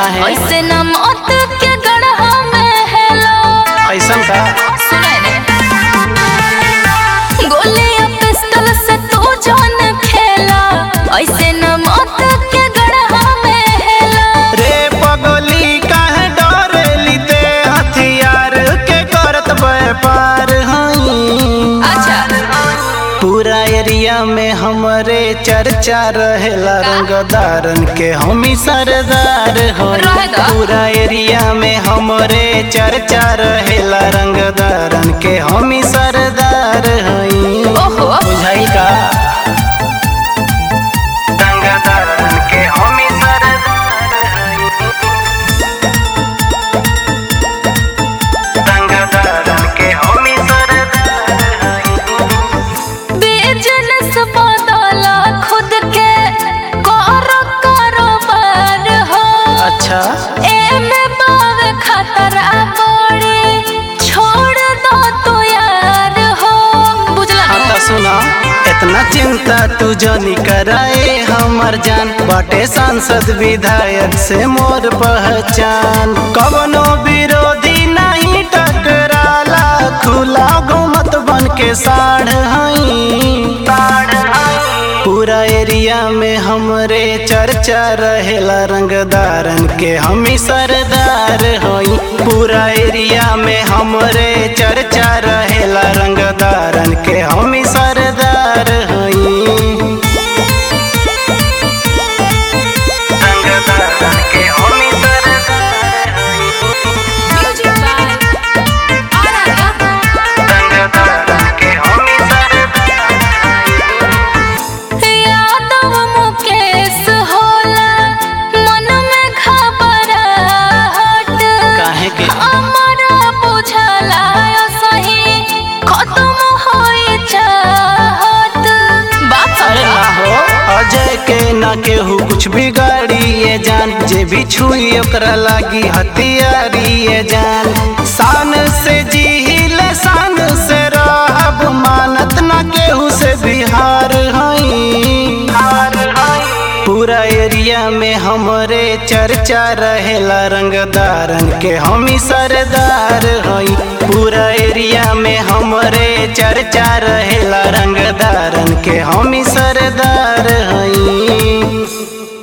काहे ऐसे न मौत के गढ़ा में हेलो ऐसन का सुने ने गोली या पिस्टल से तू जान खेला ऐसे न मौत के गढ़ा में हेला रे पगली काहे डरेली ते हथियार के करत व्यापार हई अच्छा पूरा एरिया में हमरे चर्चा रहेला रंगदारन के हमी सरदार हो रहेगा। पूरा एरिया में हमरे चर्चा रहेला रंगदारन के हमी सरदार हई ओहो बुझाई का रंगदारन के हमी सरदार हई रंगदारन के हमी सरदार हई बिजनेस बदला खुद के करो कारोबार हो अच्छा एमे बावे खतरा बड़ी छोड़ दो तो यार हो बुझला हाँ ना? तो सुना इतना चिंता तू जनी कराए हमर जान बाटे सांसद विधायक से मोर पहचान कवनो विरोधी नहीं टकराला खुला घूमत बन के साढ़ हई पूरा एरिया में हमरे चर्चा रहेला रंगदारन के हमी सरदार होई पूरा एरिया में हमरे चर्चा रहेला रंगदारन के हमी सरदार होई रंगदारन के हमी सरदार होई रंगदारन के हमी सरदार होई यादव मुकेश होला मन में घबराहट काहे के हमरा बुझला सही खत्म होई चाहत बात अरे समझा ना हो अजय के ना केहू कुछ बिगाड़ी ये जान जे भी छुई ओकरा लागी हथियारी ये जान शान से जील शान से रहब मानत ना केहू से बिहार हई पूरा एरिया में हमरे चर्चा रहेला रंगदारन के हमी सरदार हई पूरा एरिया में हमरे चर्चा रहेला रंगदारन के हमी सरदार हई